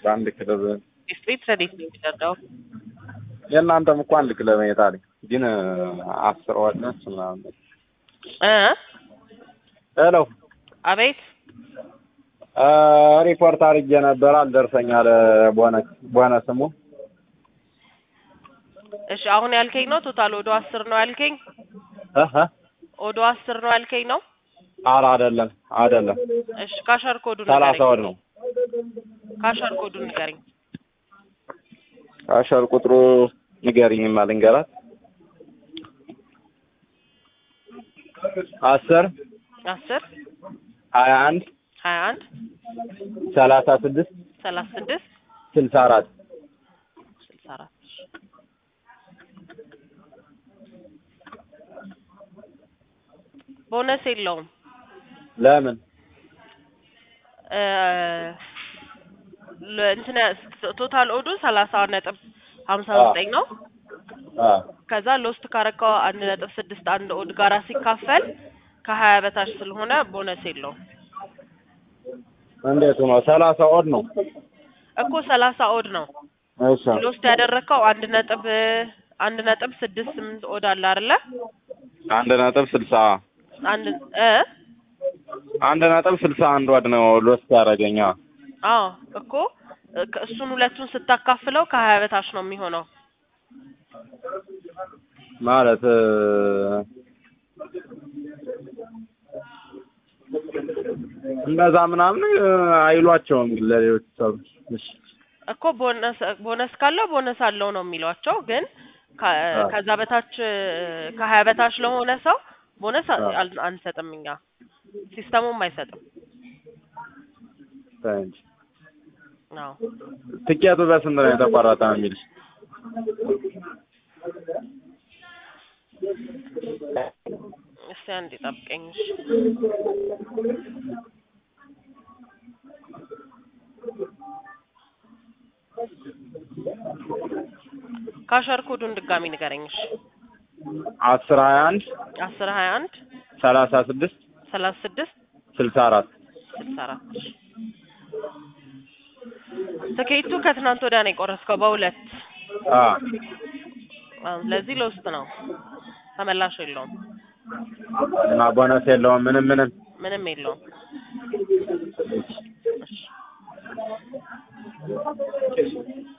በአንድ ክለብ ስትሪት ረዴት ነው የሚደርገው። የእናንተም እኮ አንድ ክለብ ነው የጣለኝ ግን አስር ዋለች ምናምን እ ሄሎ አቤት እ ሪፖርት አድርጌ ነበር አልደርሰኝ አለ ቦነስ ቦነስሙ እሺ አሁን ያልከኝ ነው ቶታል ወዶ አስር ነው ያልከኝ? እህ ወዶ አስር ነው ያልከኝ ነው? ኧረ አይደለም አይደለም እሺ ካሸር ኮዱን ሰላሳ ንገረኝ። ወር ነው ካሸር ኮዱን ንገረኝ። አሸር ቁጥሩ ንገሪኝማ ልንገራት አስር አስር ሀያ አንድ ሀያ አንድ ሰላሳ ስድስት ሰላሳ ስድስት ስልሳ አራት ስልሳ አራት ቦነስ የለውም። ለምን እ ለ- እንትን ቶታል ኦዱ ሰላሳ ነጥብ ሀምሳ ዘጠኝ ነው። አ ከዛ ሎስት ካረካው አንድ ነጥብ ስድስት አንድ ኦድ ጋራ ሲካፈል ከሀያ በታች ስለሆነ ቦነስ የለውም እንዴት ነው ሰላሳ ኦድ ነው እኮ ሰላሳ ኦድ ነው። እሺ ሎስት ያደረግከው አንድ ነጥብ አንድ ነጥብ ስድስት ስምንት ኦድ አለ አይደለ? አንድ ነጥብ ስልሳ አንድ እ አንድ ነጥብ ስልሳ አንድ ወድ ነው ሎስት ያደረገኛ አዎ እኮ እ- እሱን ሁለቱን ስታካፍለው ከሀያ በታች ነው የሚሆነው። ማለት እ፣ እንደዛ ምናምን እ፣ አይሏቸውም ግን ለሌሎች ሰዎች እሺ እኮ ቦነስ ቦነስ ካለው ቦነስ አለው ነው የሚሏቸው። ግን ከ- አዎ። ከዛ በታች ከሀያ በታች ለሆነ ሰው ቦነስ አ- አዎ። አል- አንሰጥም እኛ ሲስተሙም አይሰጥም። ተይ እንጂ አዎ ትኬቱ በስንት ነው የተቆረጠ ነው የሚልሽ እስቲ አንዴ ጠብቀኝ። እሺ። ካሸር ኮዱን ድጋሚ ንገረኝ። እሺ አስር ሀያ አንድ አስር ሀያ አንድ ሰላሳ ስድስት ሰላሳ ስድስት ስልሳ አራት ስልሳ አራት ትኬቱ ከትናንት ወዲያ ነው የቆረስከው በሁለት አ አዎ፣ ስለዚህ ለውስጥ ነው ተመላሽ የለውም እና ቦነስ የለውም ምንም ምንም ምንም የለውም እሺ